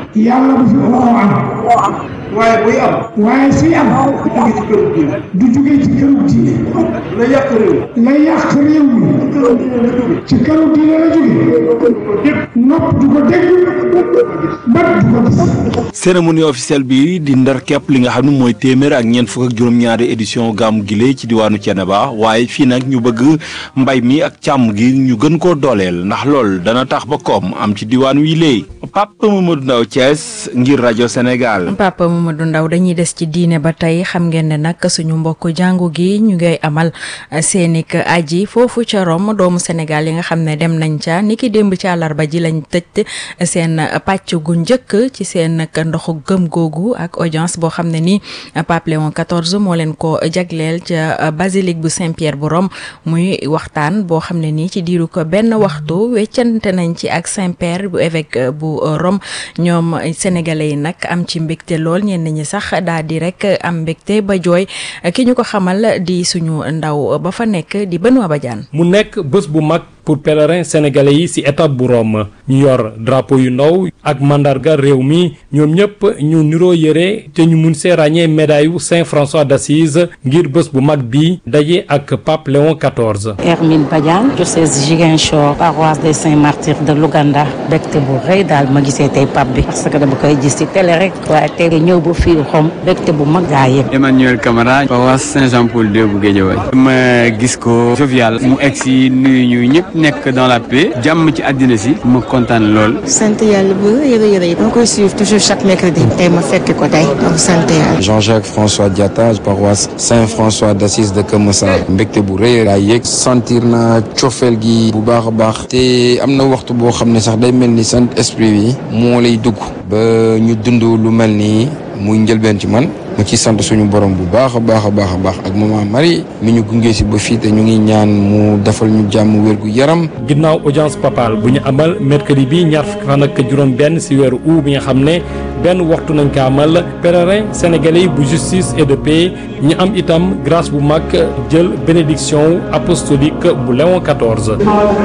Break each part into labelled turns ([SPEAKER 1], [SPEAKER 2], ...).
[SPEAKER 1] yàlla bu fi oo am
[SPEAKER 2] waaye buy am
[SPEAKER 1] waaye suy am
[SPEAKER 2] jóge ci këru diine
[SPEAKER 1] du jóge ci këru diine
[SPEAKER 2] la yàq réew
[SPEAKER 1] la yàq réew mi
[SPEAKER 2] këru diine la jóge
[SPEAKER 1] ci këru diine la jóge nopp du ko dégg bët du ko gis
[SPEAKER 3] cérémonie officielle bi di ndar képp li nga xam ne mooy téeméer ak ñeent fukk ak juróom-ñaari édition gàmmu gile ci diwaanu Thiénaba waaye fii nag ñu bëgg mbay mi ak càmm gi ñu gën koo dooleel ndax lool dana tax ba koom am ci diwaan wi léegi Papa Mamadou Ndaw Thiès ngir rajo Sénégal.
[SPEAKER 4] Papa Mamadou Ndaw dañuy des ci diine ba tey xam ngeen ne nag suñu mbokk jàngu gi ñu ngay amal seenik aji foofu ca Rome doomu Sénégal yi nga xam ne dem nañ ca niki démb ci àllarba ji lañ tëj seen pàcc gu njëkk ci seen ndoxu gëm googu ak audience boo xam ne ni Pape Léon XIV moo leen ko jagleel ca basilique bu Saint-Pierre bu Rome muy waxtaan boo xam ne nii ci diiru ko benn waxtu weccante nañ ci ak Saint-Père bu évêque bu Rome ñoom sénégalais yi nag am ci mbégte lool ñenn ñi sax daal di rek am mbégte ba jooy ki ñu ko xamal di suñu ndaw ba fa nekk di Benoît Badiane
[SPEAKER 5] mu nekk bés bu mag pour pèlerins sénégalais yi ci étape bu Rome ñu yor drapeau yu ndaw ak mandarga réew mi ñoom ñëpp ñu niroo yëre te ñu mun see ràññee médaille yu Saint François d'Assise ngir bés bu mag bi daje ak Pape Léon XIV.
[SPEAKER 6] Hermine Badiane diocèse Ziguinchor paroisse des Saints Martyrs de Louganda bégte bu rëy daal ma gisee tey pape bi parce que dama koy gis ci télé rek waaye tey ñëw ba fii Rome bégte bu mag gaa yëpp.
[SPEAKER 7] Emmanuel Camara paroisse Saint-Jean-Paul II bu Guédiawaye ma gis ko jovial mu egg si nuyu ñu ñëpp nekk dans la paix jàmm ci àddina si ma kontaan lool.
[SPEAKER 8] sant yàlla bu yëre yëre yi. ma koy suivre toujours chaque mercredi. tey ma fekk ko tey donc sant yàlla.
[SPEAKER 9] Jean-Jacques François Diatta paroisse Saint-François d'Assise de Keur Massar mbégte bu rëy laa yëg sentir na cofeel gi bu baax a baax te am na waxtu boo xam ne sax day mel ni sant esprit bi moo lay dugg ba ñu dund lu mel nii muy njëlbeen ci man ma ci sant suñu borom bu baax a baax a baax a baax ak maman Marie mi ñu gunge si ba fii te ñu ngi ñaan mu defal ñu jàmm wér gu yaram.
[SPEAKER 5] ginnaaw audience papale bu ñu amal mercredi bi ñaar fukki fan ak juróom-benn si weeru août bi nga xam ne benn waxtu nañ ko amal pèlerin sénégalais bu justice et de paix ñu am itam grâce bu mag jël bénédiction apostolique bu Léon XIV.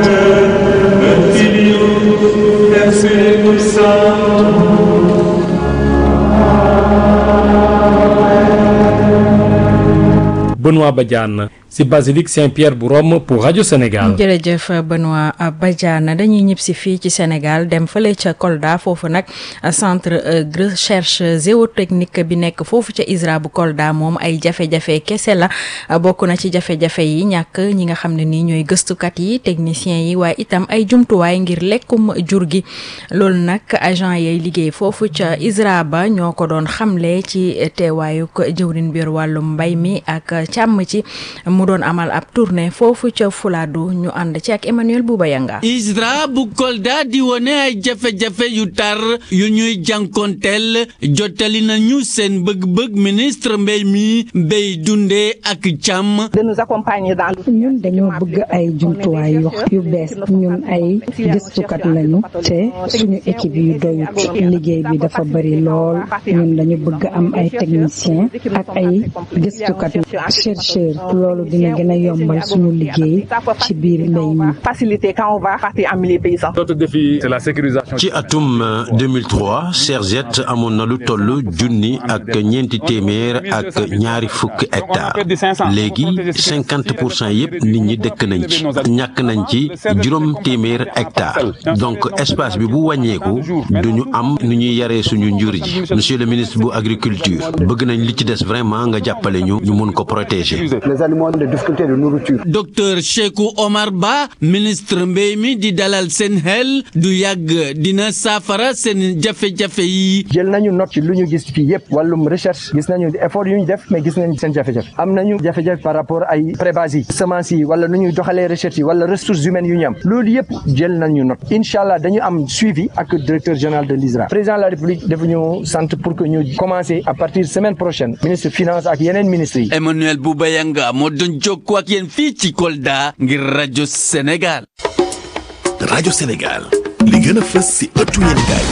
[SPEAKER 5] Benoît Badiane ci basilique Saint-Pierre bu Rome pour rajo Sénégal.
[SPEAKER 4] jërëjëf Benoît Badiane dañuy ñib si fii ci Sénégal dem fële ca Kolda foofu nag centre recherche géotechnique bi nekk foofu ca ISRA bu Kolda moom ay jafe-jafe kese la bokk na ci jafe-jafe yi ñàkk ñi nga xam ne nii ñooy gëstukat yi techniciens yi waaye itam ay jumtuwaay ngir lekkum jur gi loolu nag agent yay liggéey foofu ca ISRA ba ñoo ko doon xamle ci teewaayu jëwrin biir wàllum mbay mi ak càmm ci mu doon amal ab tournée foofu ca Fuladu ñu ànd ci ak Emmanuel Bouba Yanga
[SPEAKER 10] ISRA bu Kolda di wone ay jafe-jafe yu tar yu ñuy jànkonteel jottali nañu seen bëgg-bëgg ministre mbéy mi mbéy dundee ak càmm.
[SPEAKER 11] de nous accompagner dans
[SPEAKER 12] ñun dañoo bëgg ay jumtuwaay yu yu bees ñun ay gëstukat lañu te suñu équipe yu doyut liggéey bi dafa bari lool ñun dañu bëgg am ay technicien ak ay gëstukat chercheur loolu dina gën a yombal suñu liggéey ci biir mbéy mi.
[SPEAKER 11] faciliter quand on va partir en milieu paysan.
[SPEAKER 13] Notre défi c'est la sécurisation.
[SPEAKER 14] ci atum 2003 Serget amoon na lu toll junni ak ñeenti téeméer ak ñaari fukki hectares léegi cinquante pour cent yëpp nit ñi dëkk nañ ci ñàkk nañ ci juróom téeméer hectares donc espace bi bu wàññeeku du ñu am nu ñuy yaree suñu njur ji monsieur le ministre bu agriculture bëgg nañ li ci des vraiment nga jàppale ñu ñu mun ko protéger.
[SPEAKER 15] les aliments de difficulté de nourriture.
[SPEAKER 10] docteur Cheikhou Omar Ba ministre mbéy mi di dalal seen xel du yàgg dina saafara seen jafe-jafe yi.
[SPEAKER 15] jël nañu note ci lu ñu gis fii yëpp wàllum recherche gis nañu effort yu ñu def mais gis nañu seen jafe-jafe am nañu jafe-jafe par rapport ay prébase yi semence yi wala nu ñuy doxalee recherche yi wala ressources humaines yu ñu am loolu yëpp jël nañu note incha allah dañu am suivi ak directeur général de l'ISRA président de la république dafa ñu sant pour que ñu commencer à partir semaine prochaine ministre finance ak yeneen ministres yi.
[SPEAKER 10] Emmanuel Bouba Yanga moo doon jokkoo ak yéen fii ci Kolda ngir rajo Sénégal.
[SPEAKER 16] rajo Sénégal li gën a fës ci ëttu yéenekaay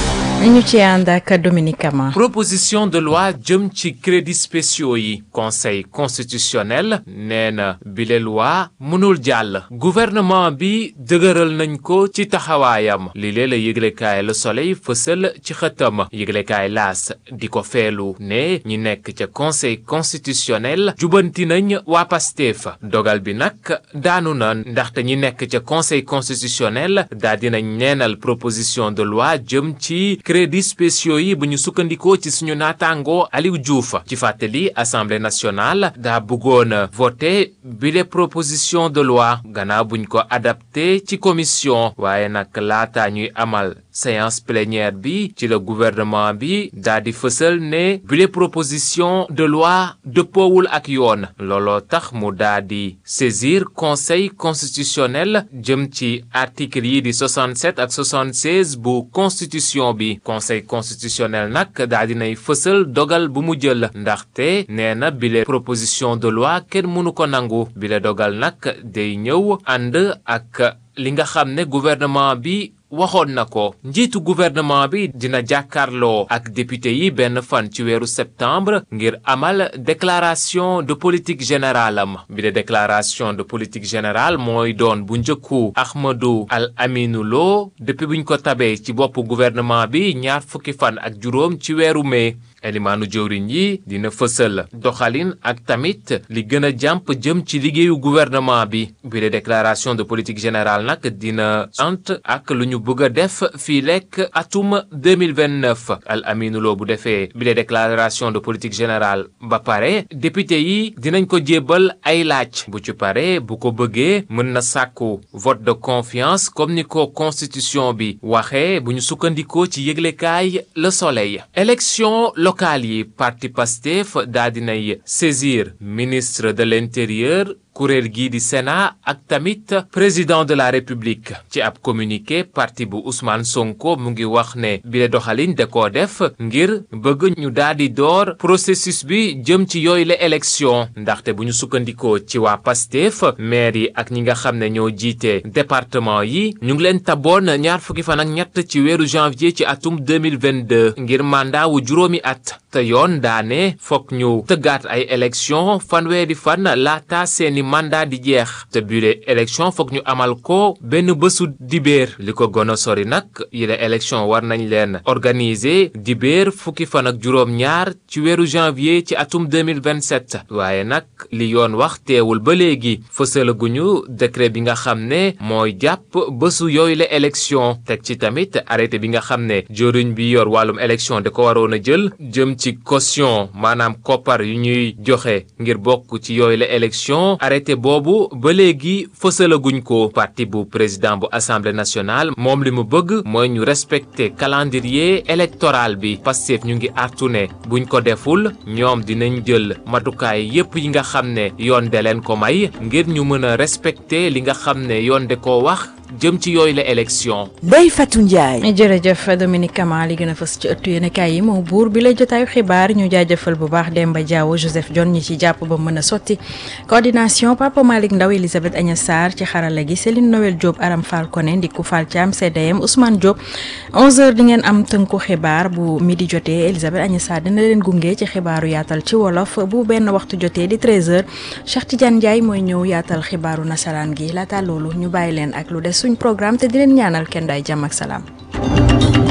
[SPEAKER 4] ñu ci ànd ak Dominique Kama.
[SPEAKER 16] proposition de loi jëm ci crédits spéciaux yi conseil constitutionnel nee na bile loi mënul jàll gouvernement bi dëgëral nañ ko ci taxawaayam li lee la yëglekaay Le Soleil fësal ci xëtam yëglekaay laas di ko feelu ne ñi nekk ca conseil constitutionnel jubanti nañ waa Pastef dogal bi nag daanu na ndaxte ñi nekk ca conseil constitutionnel daa dinañ neenal proposition de loi jëm ci crédits spéciaux yi bu ñu sukkandikoo ci suñu naataango Aliou Diouf ci fàttali assemblée nationale daa bëggoon voté bile proposition de loi gannaaw buñ ko adapté ci commission waaye nag laata ñuy amal séance plénière bi ci la gouvernement bi daa di fësal ne bile proposition de loi dëppoowul ak yoon looloo tax mu daa di saisir conseil constitutionnel jëm ci article yi di 67 ak 76 bu constitution bi conseil constitutionnel nag daa dinay fësal dogal bu mu jël ndaxte nee na bile proposition de loi kenn mënu ko nangu bile dogal nag day ñëw ànd ak li nga xam ne gouvernement bi waxoon na ko njiitu gouvernement bi dina jàkkaarloo ak député yi benn fan ci weeru septembre ngir amal déclaration de politique générale am bi de déclaration de politique générale mooy doon bu njëkku Ahmadou Al Aminou Lo depuis buñ ko tabee ci boppu gouvernement bi ñaar fukki fan ak juróom ci weeru mai elimaanu jëwriñ yi dina fësal doxalin ak tamit li gën a jàmp jëm ci liggéeyu gouvernement bi bi de déclaration de politique générale nag dina sant ak lu ñu bëgg a def fii lekk atum 2029 al aminuloo bu defee bi de déclaration de politique générale ba pare député yi dinañ ko jébbal ay laaj bu ci pare bu ko bëggee mën na sàkku vote de confiance comme ni ko constitution bi waxee bu ñu sukkandikoo ci yëglekaay le soleil élection locale yi parti Pastef daa dinay saisir ministre de l'intérieur kuréel gii di Sénat ak tamit président de la République ci ab communiqué parti bu Ousmane Sonko mu ngi wax ne bile doxalin da koo def ngir bëgg ñu daal di door processus bi jëm ci yooyu la élection ndaxte bu ñu sukkandikoo ci waa Pastef maire yi ak ñi nga xam ne ñoo jiite département yi ñu ngi leen taboon ñaar fukki fan ak ñett ci weeru janvier ci atum 2022 ngir mandat wu juróomi at te yoon daane fokk ñu tëggaat ay élection fanweeri fan laata seeni mandat di jeex te bile élection foog ñu amal ko benn bésu dibéer li ko gën a sori nag yile élection war nañ leen organiser dibéer fukki fan ak juróom-ñaar ci weeru janvier ci atum 2027 waaye nag li yoon wax teewul ba léegi fësalaguñu décret bi nga xam ne mooy jàpp bésu yooyu la élection teg ci tamit arrêté bi nga xam ne joriñ bi yor wàllum élection da ko waroon a jël jëm ci caution maanaam koppar yu ñuy joxe ngir bokk ci yooyu la élection arrêté boobu ba léegi fësalaguñ ko parti bu président bu assemblée nationale moom li mu bëgg mooy ñu respecter calendrier électoral bi Pastef ñu ngi artu ne buñ ko deful ñoom dinañ jël matukaay yépp yi nga xam ne yoon de leen ko may ngir ñu mën a respecter li nga xam ne yoon de ko wax jëm ci yooyu la élection.
[SPEAKER 4] Ndeye Fatou Ndiaye. jërëjëf Dominique Kama li gën a fës ci ëttu yéenekaay yi moo buur bi la jotaayu xibaar ñu jaajëfal bu baax Demba Diawo Joseph John ñi ci jàpp ba mën a sotti coordination Papa Malick Ndaw Elisabeth Agnes Sarr ci xarala gi Céline Noël Diop Aram Fall Koné Ndiku Fall Thiam CDM Ousmane Diop 11h di ngeen am tënku xibaar bu midi jotee Elisabeth Agnes Sarr dina leen gunge ci xibaaru yaatal ci wolof bu benn waxtu jotee di 13h Cheikh Tidiane Ndiaye mooy ñëw yaatal xibaaru nasaraan gi laata loolu ñu bàyyi leen ak lu des suñ programme te di leen ñaanal kenn day jàmm ak salaam